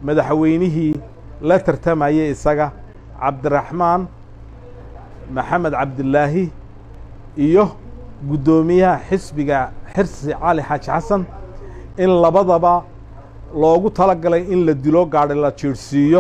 madaxweynihii la tartamayay isaga cabdiraxmaan maxamed cabdilaahi iyo guddoomiyaha xisbiga xirsi cali xaaji xasan in labadaba loogu tala galay in la dilo gaadhi la jiirhsiiyo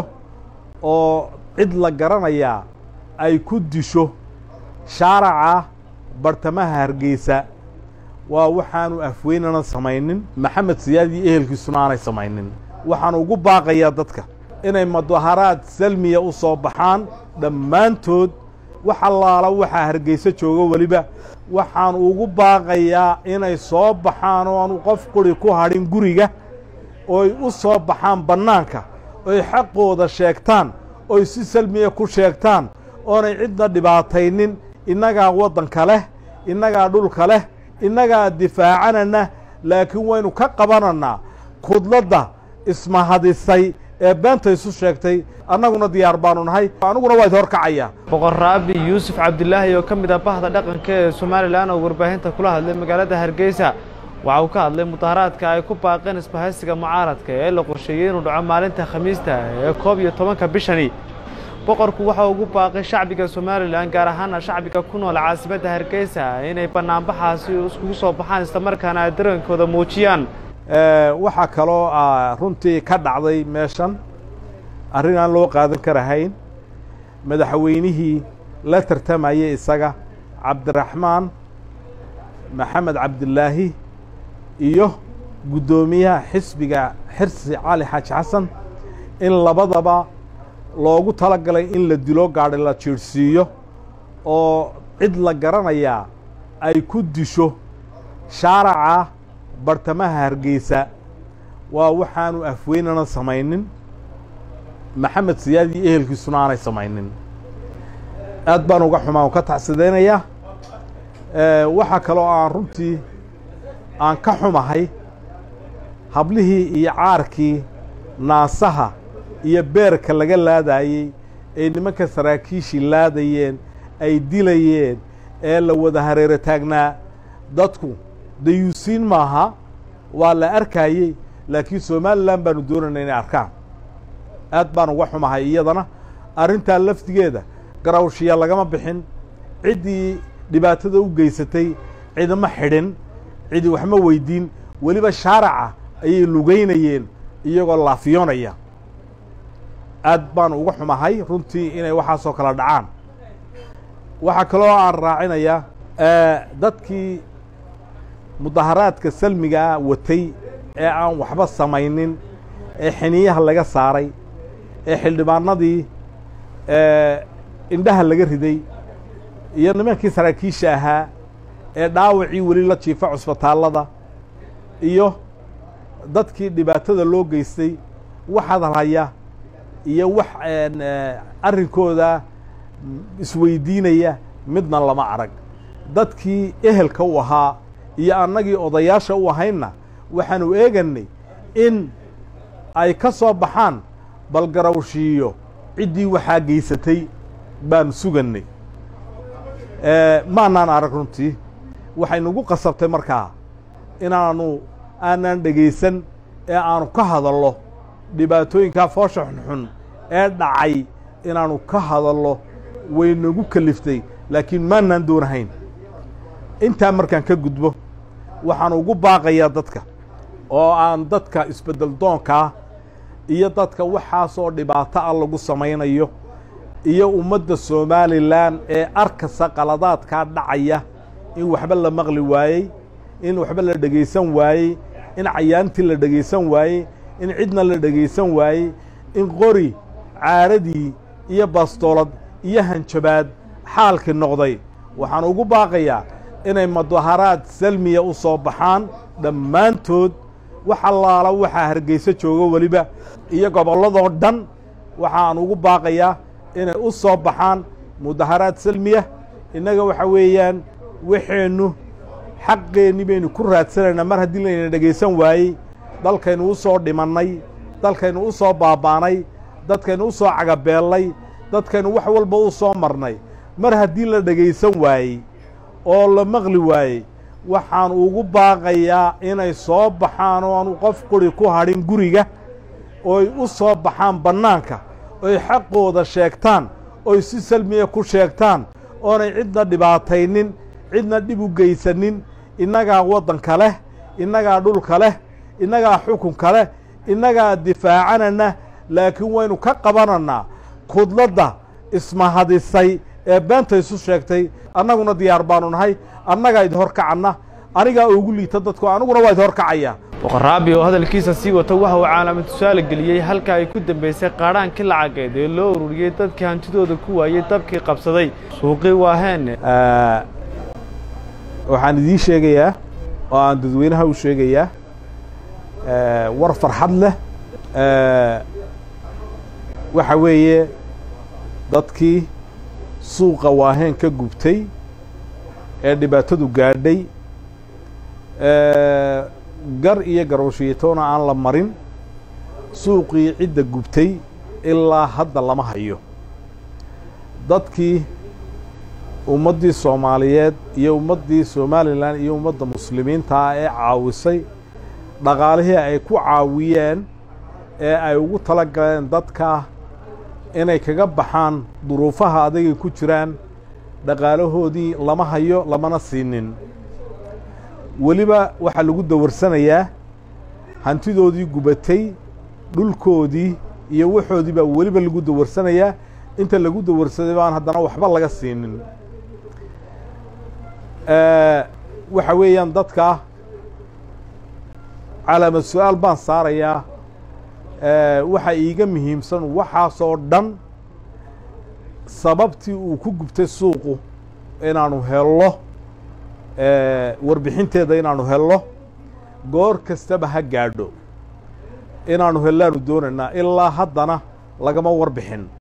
oo cid la garanayaa ay ku disho shaaraca bartamaha hargeysa waa waxaanu afweynana samaynin maxamed siyaad iyo ehelkiisuna aanay samaynin waxaan ugu baaqayaa dadka inay mudaharaad salmiya u soo baxaan dhammaantood wax allaala waxaa hargeysa jooga weliba waxaan ugu baaqayaa inay soo baxaan oo aanu qof quri ku hadhin guriga ooy u soo baxaan bannaanka oy xaqooda sheegtaan oy si salmiya ku sheegtaan oonay cidna dhibaataynin innagaa waddanka leh innagaa dhulka leh innagaa difaacanana laakiin waynu ka qabanannaa kudladda ismahadisay ee beenta isu sheegtay annaguna diyaar baanu nahay aniguna waa id horkacayaa boqor raabi yuusuf cabdilaahi oo ka mid ah bahda dhaqanka ee somalilan oo warbaahinta kula hadlay magaalada hargeysa waxa uu ka hadlay mudaharaadka ay ku baaqeen isbahaysiga mucaaradka ee la qorsheeyey inuu dhaco maalinta khamiista ee koob iyo tobanka bishani boqorku waxa ugu baaqay shacbiga somalilan gaar ahaana shacbiga ku nool caasimadda hargeysa inay bannaanbaxaasi iskugu soo baxaan islamarkaana ay dareenkooda muujiyaan waxaa kaloo runtii ka dhacday meeshan arrin aan loo qaadan karahayn madaxweynihii la tartamayay isaga cabdiraxmaan maxamed cabdilaahi iyo guddoomiyaha xisbiga xirsi cali xaaji xasan in labadaba loogu tala galay in la dilo gaadhi la jiirhsiiyo oo cid la garanayaa ay ku disho shaaraca bartamaha hargeysa waa waxaanu afweynana samaynin maxamed siyaad iyo ehelkiisuna aanay samaynin aad baan uga xumaa ka tacsidaynayaa waxaa kaloo aan runtii aan ka xumahay hablihii iyo caarkii naasaha iyo beerka laga laadayey ee nimanka saraakiishii laadayeen ay dilayeen ee la wada hareero taagnaa dadku dayuusiin maaha waa la arkayey laakiin somalilan baanu doonayna inay arkaan aad baan uga xumahay iyadana arrintaa lafdigeeda garawshiya lagama bixin ciddii dhibaatada u geysatay cidma xidhin cidi waxma weydiin weliba shaaraca ayay lugaynayeen iyagoo laafiyoonaya aad baan uga xumahay runtii inay waxaasoo kala dhacaan waxaa kaloo aan raacinayaa dadkii mudaharaadka salmigaa watay ee aan waxba samaynin ee xiniyaha laga saaray ee xildhibaanadii indhaha laga riday iyo nimankii saraakiisha ahaa ee dhaawacii weli la jiifa cusbitaallada iyo dadkii dhibaatada loo geystay wax hadalhaya iyo wax arrinkooda isweydiinaya midna lama arag dadkii ehelka u ahaa iyo annagii odayaasha u ahaynna waxaanu eeganay in ay ka soo baxaan balgarawshiiyo ciddii waxaa geysatay baanu sugannay maanaan arag runtii waxay nagu qasabtay markaa inaanu aanaan dhegaysan ee aanu ka hadallo dhibaatooyinkaa foosha xunxun ee dhacay inaanu ka hadallo way nagu keliftay laakiin maanaan doonahayn intaa markaan ka gudbo waxaan ugu baaqayaa dadka oo aan dadka isbeddel doonkaa iyo dadka waxaasoo dhibaato ah lagu samaynayo iyo ummadda somalilan ee arkasa qaladaadkaa dhacaya in waxba la maqli waayey in waxba la dhegaysan waayey in cayaantii la dhegaysan waayey in cidna la dhegaysan waayey in qori caaradii iyo bastoolad iyo hanjabaad xaalkii noqday waxaan ugu baaqayaa inay mudaharaad salmiya u soo baxaan dhammaantood wax allaala waxaa hargeysa jooga weliba iyo gobolladoo dhan waxaan ugu baaqayaa inay u soo baxaan mudaharaad salmiya innaga waxa weeyaan waxeennu xaqeenni baynu ku raadsanaynaa mar haddii layna dhegaysan waayey dalkaynu u soo dhimannay dalkaynu u soo baaba'nay dadkaynu u soo cagabeellay dadkaynu wax walba u soo marnay mar haddii la dhegaysan waayey oo la maqli waayey waxaan ugu baaqayaa inay soo baxaan oo aanu qof quri ku hadhin guriga oy u soo baxaan bannaanka oy xaqooda sheegtaan oy si salmiya ku sheegtaan oonay cidna dhibaataynin cidna dhib u geysanin innagaa waddanka leh innagaa dhulka leh innagaa xukunka leh innagaa difaacanana laakiin waynu ka qabanannaa kudladda ismahadisay ee beenta isu sheegtay annaguna diyaar baanu nahay annagaa idi horkacanna anigaa ugu liita dadku aniguna waa idi horkacaya boqorraabi oo hadalkiisa sii wata waxa uu caalamad tusaale geliyey halka ay ku dambaysay qaadhaankii lacageed ee loo ururiyey dadkii hantidooda ku waayey dabkii qabsaday suuqii waaheenne waxaan idiin sheegayaa oo aan dadweynaha u sheegayaa war farxad leh waxa weeye dadkii suuqa waaheen ka gubtay ee dhibaatadu gaadhay gar iyo garowshiitoona aan la marin suuqii cidda gubtay ilaa hadda lama hayo dadkii ummaddii soomaaliyeed iyo ummaddii somalilan iyo ummadda muslimiinta ah ee caawisay dhaqaalihii ay ku caawiyeen ee ay ugu tala galeen dadka inay kaga baxaan duruufaha adagay ku jiraan dhaqaalahoodii lama hayo lamana siinin weliba waxaa lagu dawarsanayaa hantidoodii gubatay dhulkoodii iyo waxoodii baa weliba lagu dawarsanayaa inta lagu dawarsaday baan haddana waxba laga siinin waxa weeyaan dadka calaamad su-aal baan saarayaa waxaa iiga muhiimsan waxaasoo dhan sababtii uu ku gubtay suuqu inaanu hello warbixinteeda inaanu hello goor kastaba ha gaadho inaanu hellaanu doonaynaa ilaa haddana lagama warbixin